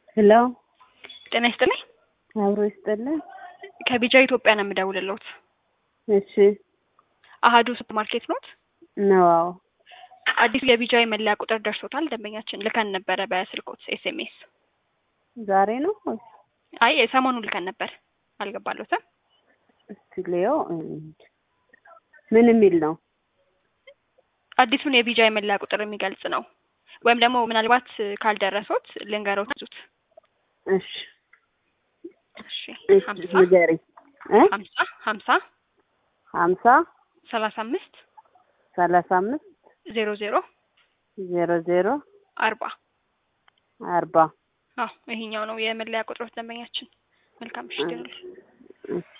ሄሎ ጤና ይስጥልኝ። አብሮ ይስጥልን። ከቢጃ ኢትዮጵያ ነው የምደውልልዎት። እሺ አሀዱ ሱፐር ማርኬት ኖት? ነው። አዎ አዲሱ የቢጃ የመለያ ቁጥር ደርሶታል። ደንበኛችን ልከን ነበረ በስልኮት ኤስኤምኤስ። ዛሬ ነው ወይስ? አይ ሰሞኑን ልከን ነበር። አልገባሎትም? እስቲ ልየው። ምን የሚል ነው? አዲሱን የቢጃ የመለያ ቁጥር የሚገልጽ ነው። ወይም ደግሞ ምናልባት ካልደረሶት ልንገሮት ዙት። እሺ እሺ እሺ ሀምሳ ንገሪኝ። እ ሀምሳ ሀምሳ ሀምሳ ሰላሳ አምስት ሰላሳ አምስት ዜሮ ዜሮ ዜሮ ዜሮ አርባ አርባ አዎ ይሄኛው ነው የመለያ ቁጥሮት ደንበኛችን። መልካም ምሽት ይሁንልህ። እሺ